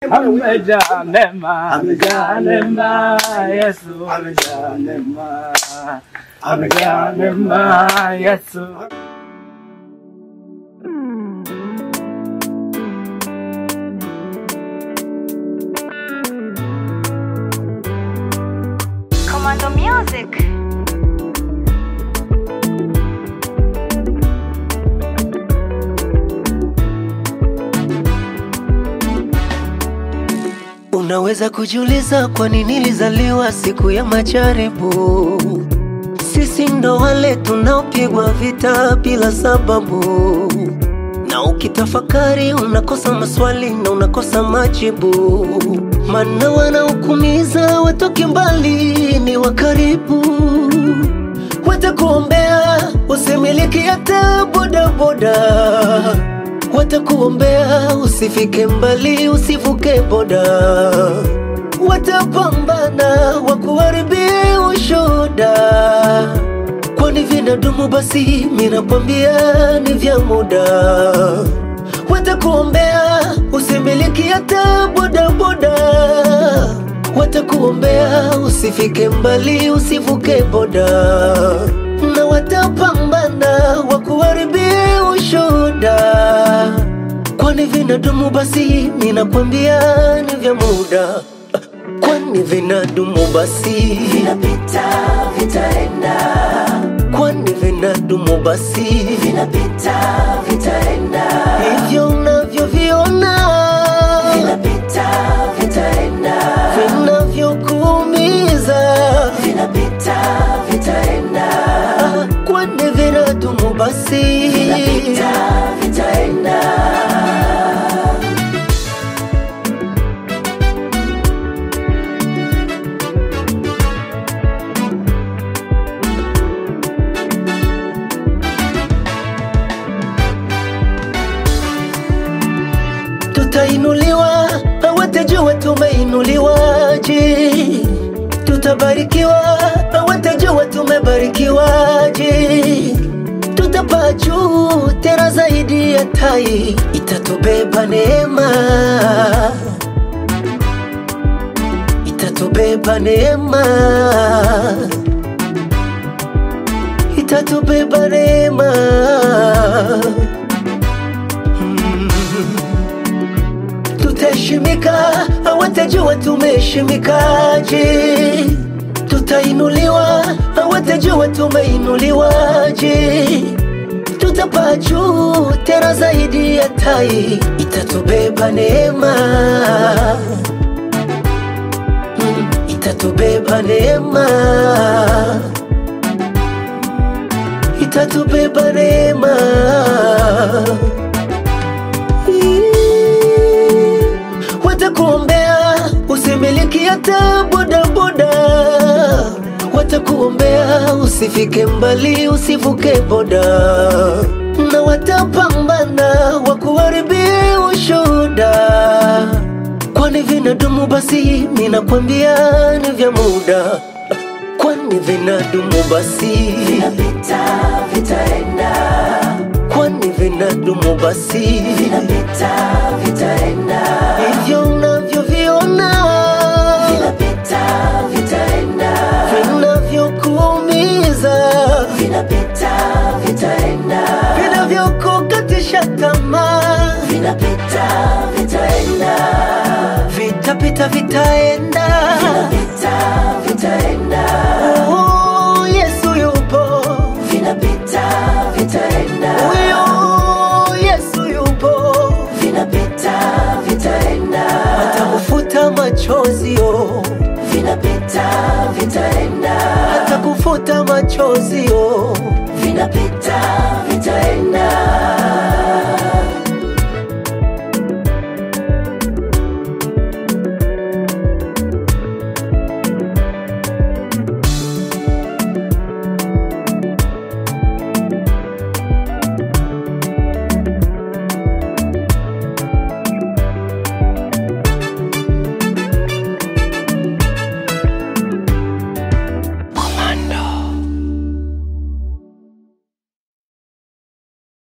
Amejaa neema, amejaa neema, Yesu amejaa neema, amejaa neema, Yesu. Commando Music. Unaweza kujiuliza kwa nini nilizaliwa siku ya majaribu. Sisi ndo wale tunaopigwa vita bila sababu, na ukitafakari unakosa maswali na unakosa majibu, maana wanaokumiza watoke mbali ni wa karibu, watakuombea usimiliki hata bodaboda watakuombea usifike mbali, usivuke boda, watapambana wakuharibie ushuda, kwani vinadumu basi, minakwambia ni vya muda. Watakuombea usimiliki hata bodaboda, watakuombea usifike mbali, usivuke boda, na watapambana wakuharibie ushuda, kwani vinadumu basi, ninakwambia ni vya muda, kwani vinadumu basi, vinapita vitaenda, kwani vinadumu basi, vinapita vitaenda, hivyo unavyoviona vinapita vitaenda, vinavyokuumiza vinapita vitaenda, kwani vinadumu basi, vinapita vitaenda. tutainuliwa, hawatajua tumeinuliwaje. Tutabarikiwa, hawatajua tumebarikiwaje. Tutapaa juu tena zaidi ya tai, itatubeba neema, itatubeba neema, itatubeba neema. tutaheshimika, hawatajua tumeheshimikaje. Tutainuliwa, hawatajua tumeinuliwaje. Tutapaa juu tena zaidi ya tai, itatubeba neema, Mm, itatubeba neema, itatubeba neema. Watakuombea usimiliki hata bodaboda, watakuombea usifike mbali, usivuke boda, na watapambana wakuharibie ushuda, kwani vinadumu basi, ninakwambia ni vya muda, kwani vinadumu basi, vinapita vitaenda kwani vinadumu basi, vinapita vitaenda, hivyo unavyoviona vinapita vitaenda, vinavyokuumiza vinapita vitaenda, vinavyokukatisha tamaa vinapita vitaenda, vitapita vitaenda, vinapita vitaenda. Oh, Yesu yupo, vinapita vitaenda. Huyo Yesu yupo, vinapita vitaenda. Atakufuta machozi yo, vinapita vitaenda. Atakufuta machozi